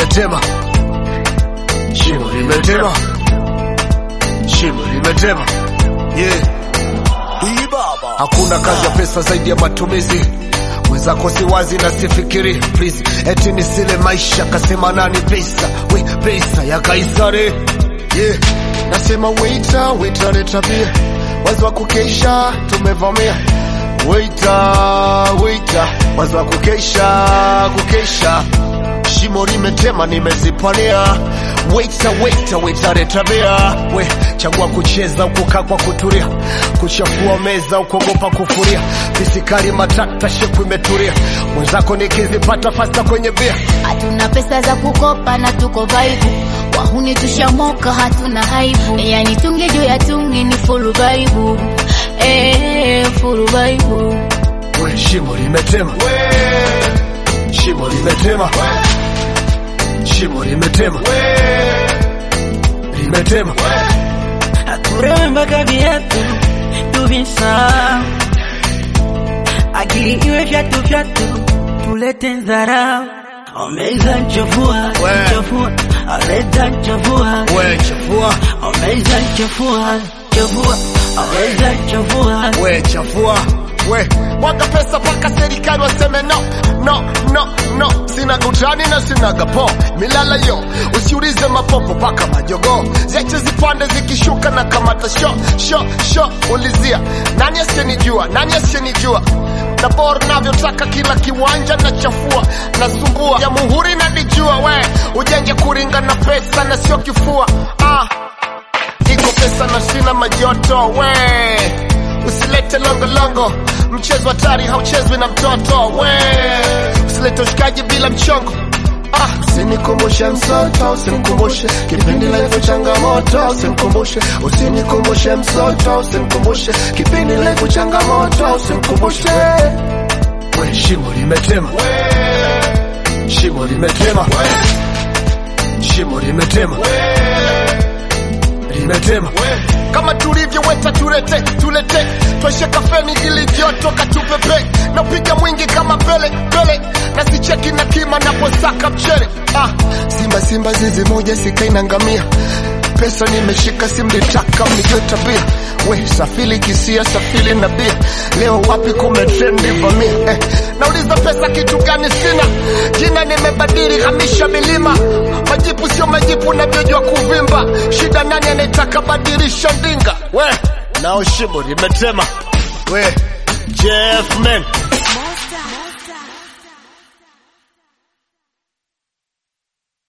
limetema, shimo limetema, shimo limetema, yeah. Hakuna kazi ya pesa zaidi ya matumizi. Mwenzako si wazi na sifikiri please, eti nisile maisha kasema nani pesa, we pesa ya Kaisari yeah. Nasema waiter, waiter leta bia, wazi wa kukesha tumevamia Waiter, waiter, wazi wa kukesha kukesha, shimo limetema nimezipania. Waiter, waiter, waiter leta bia, we chagua kucheza au kukaa kwa kutulia, kuchafua meza au kuogopa kufuria, fisikari matata shepu imetulia, mwenzako nikizipata fasta kwenye bia Hatuna pesa za kukopa na tuko vaibu, wahuni tushamoka, hatuna haibu, yani tungi juu ya tungi ni full vaibu, eh, full vaibu. we shimo limetema, shimo limetema, shimo limetema, limetema Turewe mpaka viatu tuvisa, akili iwe vyatu vyatu, tulete dharau. Omeza nchafua We. nchafua, aleta nchafua, we chafua, omeza nchafua nchafua, omeza nchafua. we chafua, we mwaga pesa paka serikali waseme no no no no, sinaga utani na sinaga po milala yo, usiulize mapopo paka majogo ziache zipande zikishuka na kamata sho sho sho, ulizia nani asiyenijua, nani asiyenijua na bora navyotaka kila kiwanja na chafua nasumbua ya muhuri na dijua we ujenge kuringa na pesa na sio kifua ah. iko pesa na sina majoto we usilete longolongo mchezo hatari hauchezwi na mtoto we usilete ushikaji bila mchongo Ah, usinikumbushe msoto, usinikumbushe kipindi lefu changamoto, usinikumbushe, usinikumbushe msoto, usinikumbushe kipindi lefu changamoto, usinikumbushe. We shimo limetema, shimo limetema, shimo limetema, limetema kama tulivyoweta tulete tulete tweshe kafeni ili joto katupepe na piga mwingi kama pele pele na sicheki na kima naposaka mchele ah, simba simba zizi moja sikaina ngamia pesa nimeshika simlitaka mnijue tabia we safili kisia safili na bia leo wapi kumetrendi vamia eh, nauliza pesa kitu gani sina jina nimebadili hamisha milima majipu sio majipu navyojua kuvimba shida nani anayetaka badilisha ndinga we nao shimo limetema we Jeff man